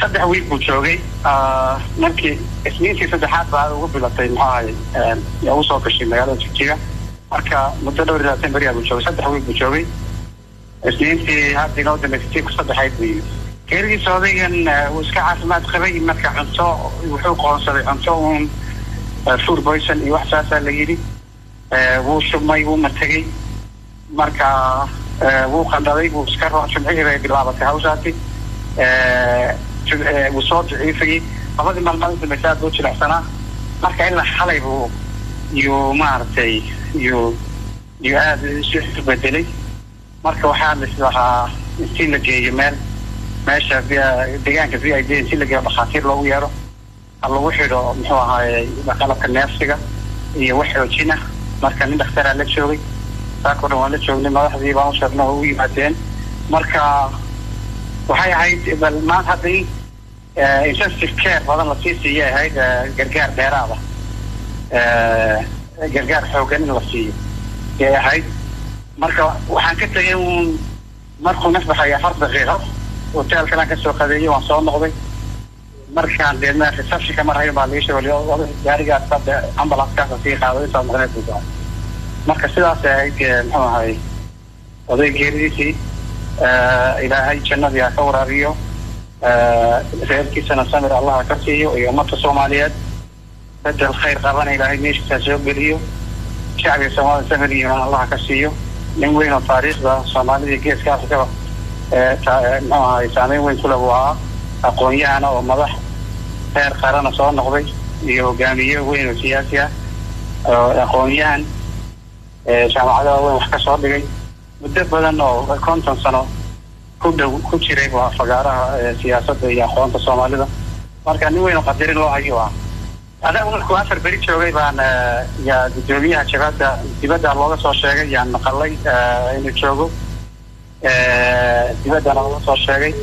saddex wiil buu joogay markii isniintii saddexaad baa ugu bilatay muxuu ahay yaa usoo gashay magaalada jigjiga marka muddo dhowr iyo labaatan beriyaa buu joogay saddex wiil buu joogay isniintii hadda inoo dambeysay tii ku saddexayd buu yimid geeridiisa odaygan wuu iska caafimaad qabay marka cunto wuxuu qoonsaday cunto uun food poison iyo wax saasaa la yidhi wuu shubmay wuu mategay marka wuu qandhaday wuu iska ro jumcihii bay bilaabatay hawshaasi wuu soo daciifayay labadii maalmood u dambaysa aad buu jilecsanaa marka ilaa xalay buu yuu maaragtay yuu yuu aada isu bedelay marka waxaa lis lahaa intii la geeyo meel meesha deegaanka v i d intii la geeyo dhakhaatiir loogu yeero ha lagu xidho muxuu ahaaye qalabka neefsiga iyo wax xoojina marka nin dhakhtaraa la joogay saakoo dhan waan la joognay madaxdii baan u sheegna oo u yimaadeen marka waxay ahayd bal maanta hadda in intensive care badan lasii siiyay ahayd gargaar dheeraada gargaar xoogan in la siiyo yay ahayd marka waxaan ka tegay uun markuu nafbaxay afar daqiiqo hotelkalaan kasoo qadeeyay waan soo noqday markaan deedna receptionka mar hayn baa lii sheegay gaarigaas hadda ambulanskaasa sii qaado intaad maqneed buu daa marka sidaas ahayd muxuu ahay oday geeridiisii ilaahay jannadii ha ka waraabiyo reerkiisana samir allah ka siiyo iyo ummadka soomaaliyeed bedel khayr qabana ilaahay meeshiisa soo geliyo shacbiga soomaalida samir iyo imaan allah ka siiyo nin weyn oo taariikhda soomaalida geeska afrikaba muxuu ahay saameyn weyn kule buu ahaa aqoon-yahana oo madax reer qarana soo noqday iyo hogaamiye weyn oo siyaasi ah aqoon-yahan jaamacadaha weyn wax ka soo dhigay muddo badan oo konton sano ku dhow ku jiray waa fagaaraha siyaasadda iyo aqoonta soomaalida marka nin weyn oo qadarin loo hayo ah adaa markuu afar beri joogay baan yaa guddoomiyaha jabhadda dibadda looga soo sheegay yaan maqalay inuu joogo dibaddana looga soo sheegay